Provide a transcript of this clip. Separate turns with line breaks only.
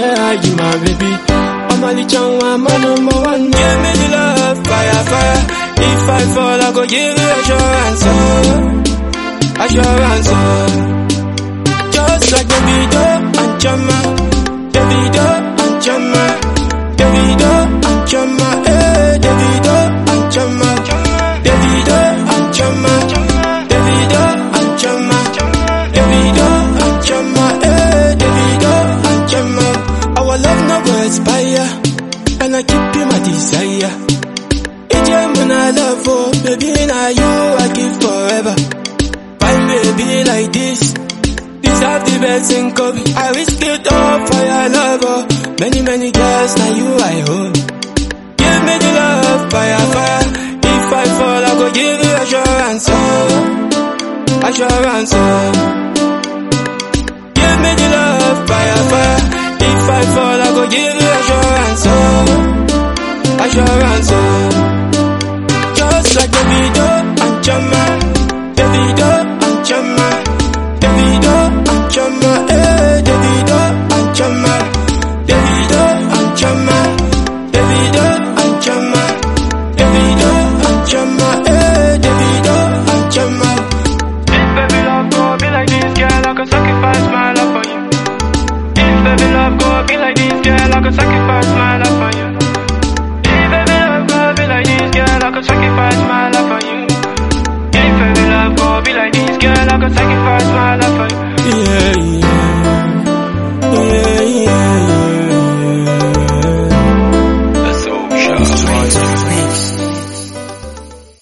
yeah, you my baby. I'm a little one, my number one. Give me the love, fire, fire. If I fall, I go give you assurance, oh. assurance. Oh. Just like Davido and Chama, Davido and Chama, Davido and Chama, eh, Davido and Chama, Davido and Chama, Davido and Chama, Davido and Chama, eh, Davido and Chama. Our love no go expire, and I keep you my desire. It's when I love, oh, baby, now you I give forever. Fine baby like this. Deserve the best in Kobe. I risk it all for your love. Oh. Many, many girls, now you I hold. Give me the love, fire, fire. If I fall, I go give you assurance. Oh. Assurance. Oh. Give me the love, fire, fire. If I fall, I go give you assurance. Oh. Assurance. Oh. Just like Davido and Chama. Davido and Chama. Davido and Chama, eh, Davido and Chama, Davido and Chama, Davido and Chama, Davido and Chama, eh, Davido and Chama.
If baby love go be like this, girl, I could sacrifice my love for you. If baby love go be like this, girl, I could sacrifice my love for you. If baby love go be like this, girl, I could sacrifice my love for you. If baby love go be like this, girl, I could sacrifice my love for you.
Yeah, yeah.